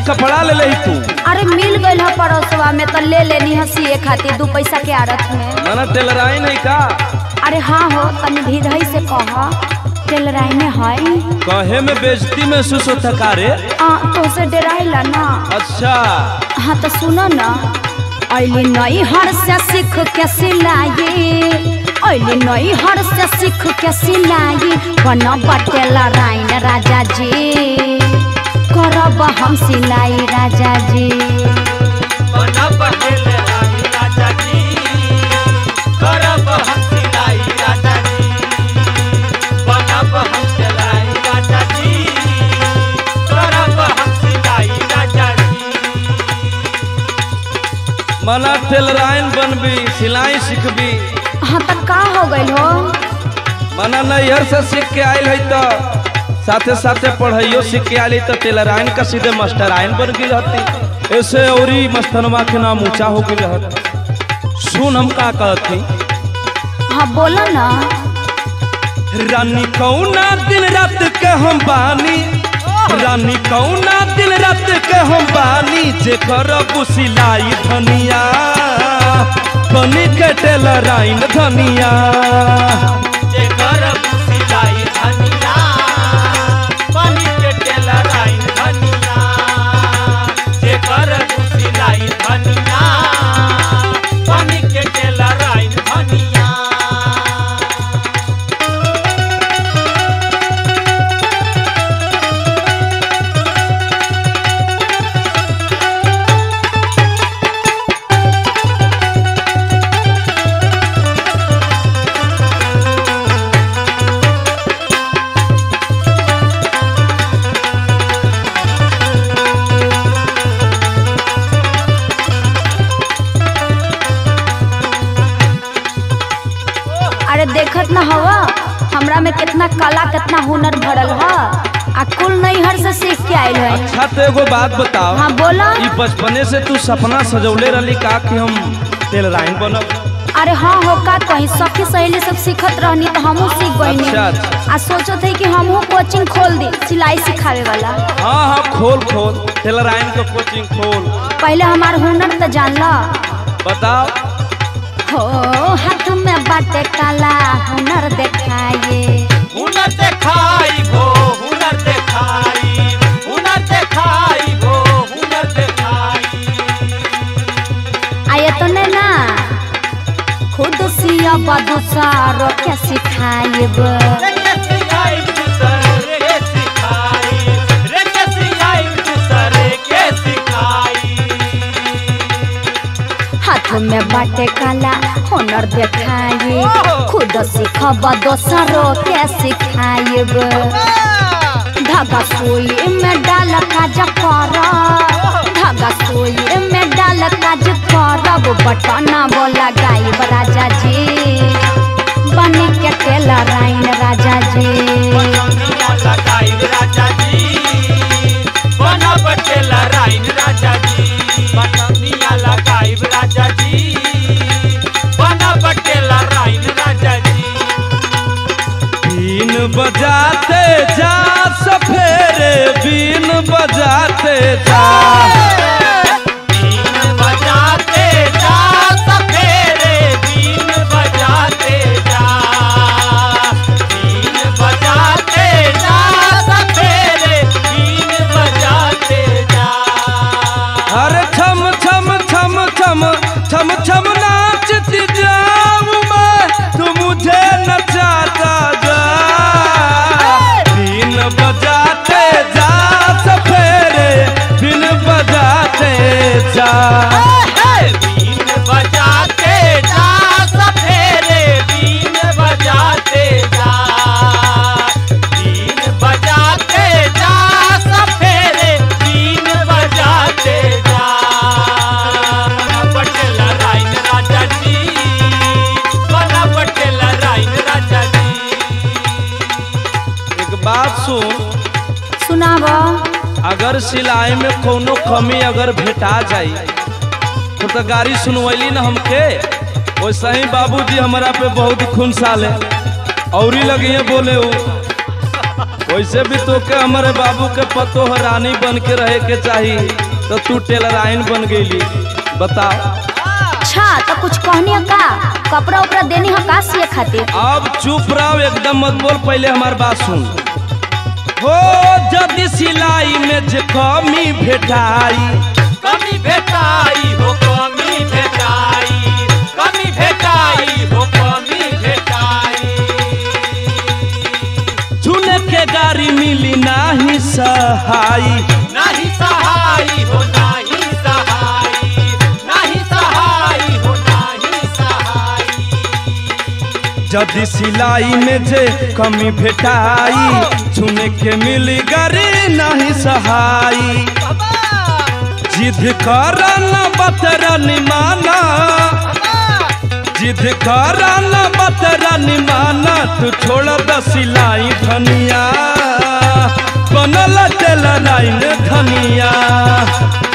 कपड़ा ले ले तू अरे मिल गइल ह पड़ोसवा में तो ले लेनी हसी खातिर दू पैसा के आड़त में ना टेलराई नहीं का अरे हाँ हो तनी धीरही से कह टेलराई में है कहे में बेइज्जती महसूस होता का रे आ तो से डराइला ना अच्छा हाँ तो सुनो ना अली नई हर से सीख के सिलाई अली नई हर से सीख के सिलाई बना बटेला राइन राजा जी करब हम सिलाई राजा जी बना पटेल रानी राजा जी करब हम सिलाई राजा जी बनब हम सिलाई राजा जी करब हम सिलाई राजा जी मना टेलराइन बनबी सिलाई सीखबी हाँ तो का हो गइल हो मना नैहर से सीख के आयल है तो साथे साथे पढ़ाइयो सीख के आयल तो टेलराइन का सीधे मास्टराइन बन गई रहती ऐसे औरी मस्तनवा के नाम ऊंचा हो गई रहत सुन हम का कहती हाँ बोलो ना रानी कौना दिन रात के हम बानी रानी कौना दिन रात के हम बानी जे करब सिलाई धनिया बनी के टेलराइन धनिया जे करब सिलाई धनिया बनी के टेलराइन धनिया जे करब सिलाई धनिया बनी के टेलराइन धनिया अरे देखत ना हवा हमरा में कितना कला कितना हुनर भरल ह आ कुल नहीं हर से सीख के आइल है अच्छा तो एगो बात बताओ हाँ बोला ई बचपने से तू सपना सजौले रहली का कि हम टेलराइन बनब अरे हाँ हो का कहीं सखी सहेली सब सीखत रहनी तो हमहू सीख गईनी अच्छा, अच्छा। आ सोचत है कि हमहू कोचिंग खोल दी सिलाई सिखावे वाला हाँ हाँ खोल खोल टेलराइन का कोचिंग खोल पहले हमार हुनर तो जान ला बताओ हो हाथ में बाटे काला हुनर देखाए हुनर देखाई भो हुनर देखाई हुनर देखाई भो हुनर देखाई आये तो ने ना खुद सिया बदुसारो के सिखाएब रे के सिखाई दूसर रे सिखाई रे के सिखाई दूसर के सिखाई हाथ में बाटे काला हुनर देखाए खुद सीखब दोसरों के सिखाएब धागा सुई में डाल काज कर धागा सुई में डाल काज करब बटना बोला गायब राजा जी बन के टेलर आइन राजा जी बनमिया लगाई राजा जी बना बटेला राइन राजा जी बनमिया लगाई राजा जी बना बटेला राइन राजा जी बीन बजाते जा सफेरे बीन बजाते जा बीन बजाते जा सफेरे बीन बजाते जा बीन बजाते जा सफेरे बीन बजाते जा अरे छम छम छम छम छम छम नाचती जाऊं मैं तू मुझे नचाता जा बीन बजाते जा सफेरे बीन बजाते जा बीन बजाते जा सफेरे बीन बजाते जा बीन बजाते जा सफेरे बीन बजाते जा बना पटेला राइन राजा जी बना पटेला राइन राजा जी एक बात सुन सुनाब अगर सिलाई में कोनो कमी अगर भेटा जाई तो, तो गाड़ी सुनवैली ना हमके वैसे ही बाबूजी हमारा पे बहुत खून साले और ही लगी बोले उ वैसे भी तो के हमारे बाबू के पतो हो रानी बन के रहे के चाही तो तू टेलराइन बन गईली बताओ अच्छा तो कुछ कहनी का कपड़ा उपड़ा देनी हो का सिए खातिर अब चुप रहो एकदम मत बोल पहले हमार बात सुन हो जदि सिलाई में जे कमी भेटाई कमी भेटाई हो कमी भेटाई कमी भेटाई हो कमी भेटाई चुने के गाड़ी मिली नाही सहाई नाही सहाई हो नाही सहाई नाही सहाई हो नाही सहाई जदि सिलाई में जे कमी भेटाई चुने के मिली गाड़ी नाही सहाई जिद कर न बतरा निमाना जिद कर न बतरा निमाना तू छोड़ द सिलाई धनिया बनल टेलराइन धनिया